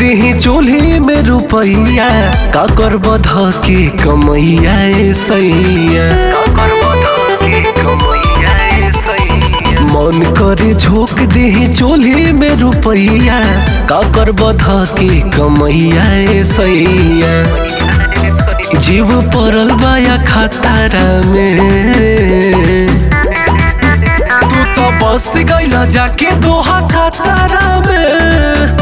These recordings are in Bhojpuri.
दीही चूल्ही में रुपैया का कर बध के कमैया ए सैया मन करे झोंक दीही चूल्ही में रुपैया का कर बध के कमैया ए सैया जीव पड़ल बाया खतारा में तू तो बस गईला जाके दोहा खतारा में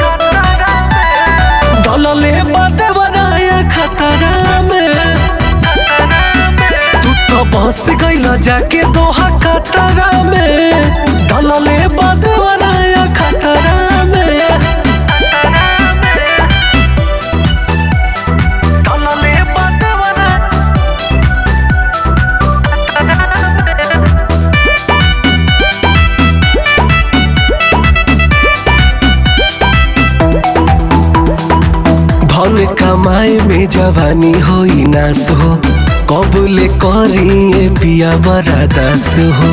डलले बाटे बनाया खतरा में तू तो बस गईला जाके दोहा खतरा में डलले बाटे बनाया खतरा में डलले बाटे बनाया धन कमाए में जवानी होई नास हो कबूले करी पिया बड़ा दास हो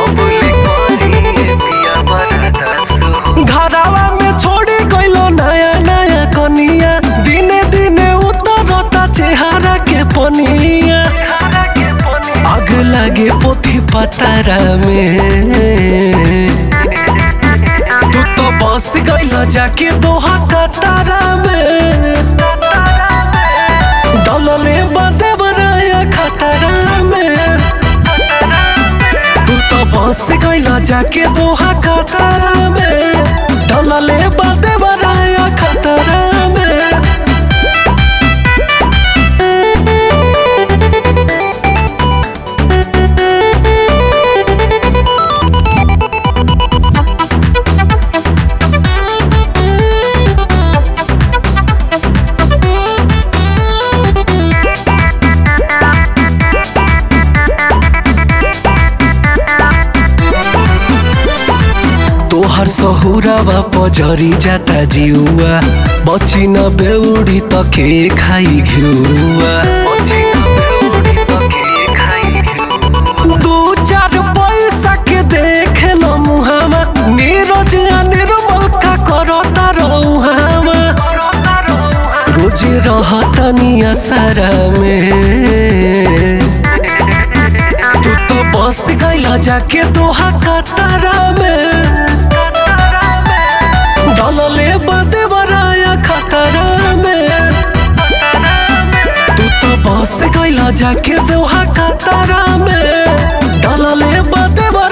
घरावा में छोड़ी गइलो नया नया कनिया दिने दिने उतरता चेहरा के पनिया आग लागे पोथी पतारा में तू तो बस गइला जाके दोहा कतारा में डलले बाटे बनाया खतरा में तू तो बस गइला जाके दोहा कतारा में डलले बाटे बनाया खतरा में तोहर सहुरावा पजरी जाता जिउआ बची न बेउडी त के खाई घिउआ दू चार पैसा के देख न मुहामा नीरज आ निर्मल का करता रहुहामा रोज रहता निया सारा में तू तो बस गइला जाके दोहा कतारा में डलले बाटे बराया खतरा में तू तो बस गइला जाके दोहा कतारा में डलले बाटे